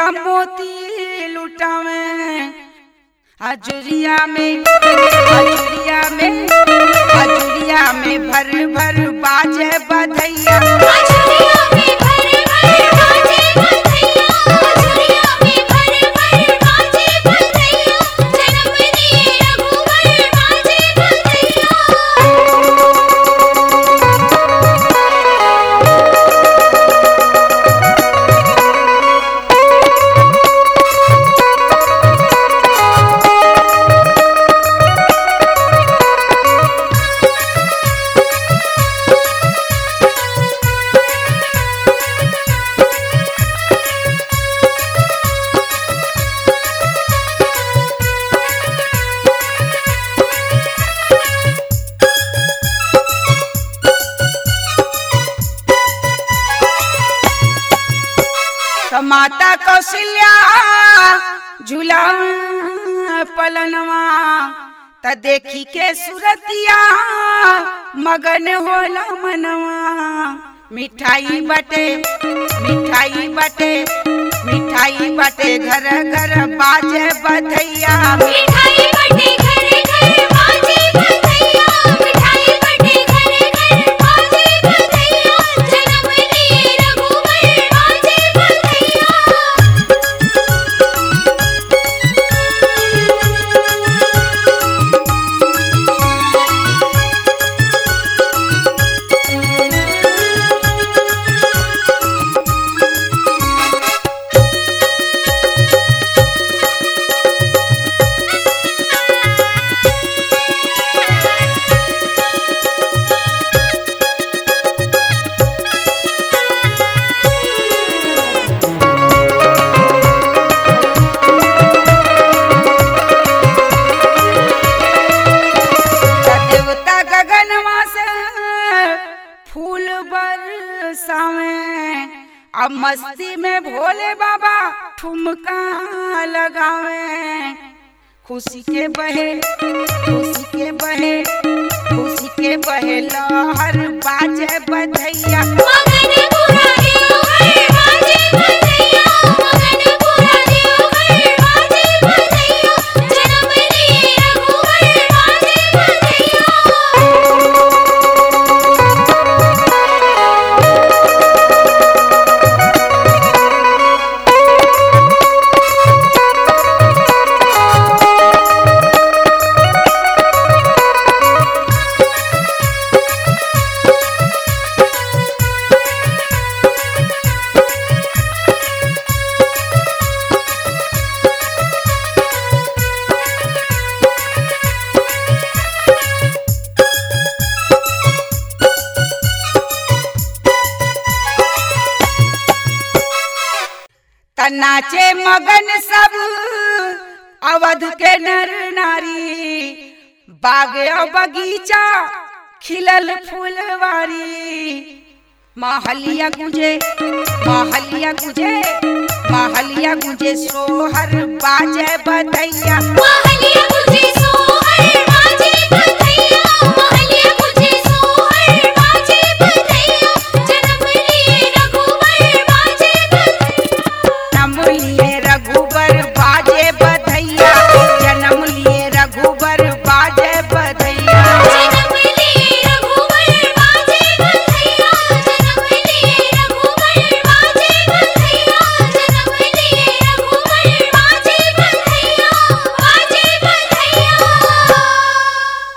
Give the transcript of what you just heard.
मोती लुटावे हजरिया में हजरिया में हजरिया में भर भर बाजे बधैया आचुरिया में भर भर बाजे बंधैया आचुरिया में भर भर बाजे बंधैया जन्म दिए रघुवर बाजे बंधैया तो माता कौशल्या झूला पलनवा त देखी के सुरतिया मगन होला मनवा मिठाई बटे मिठाई बटे मिठाई बटे घर घर बाजे बधैया मिठाई बटे घरे घरे बाजे बंधैया मिठाई बटे घरे घरे बाजे बंधैया जन्म दिए रघुवर बाजे बंधैया त देवता गगनवा से फूल बरसावे अब मस्ती में भोले बाबा ठुमका लगावे खुशी के बहे खुशी के बहे खुशी के बहे लहर बाजे बधैया मगन पूरा देवघर बाजे बंधैया मगन पूरा देवघर बाजे बंधैया जन्म दिए रघुवर बाजे बंधैया त नाचे मगन सब अवध के नर नारी बाग और बगीचा खिलल फूलवारी महलिया गुजे महलिया गुजे महलिया गुजे सोहर बाजे बधैया महलिया गुजे सोहर बाजे बंधैया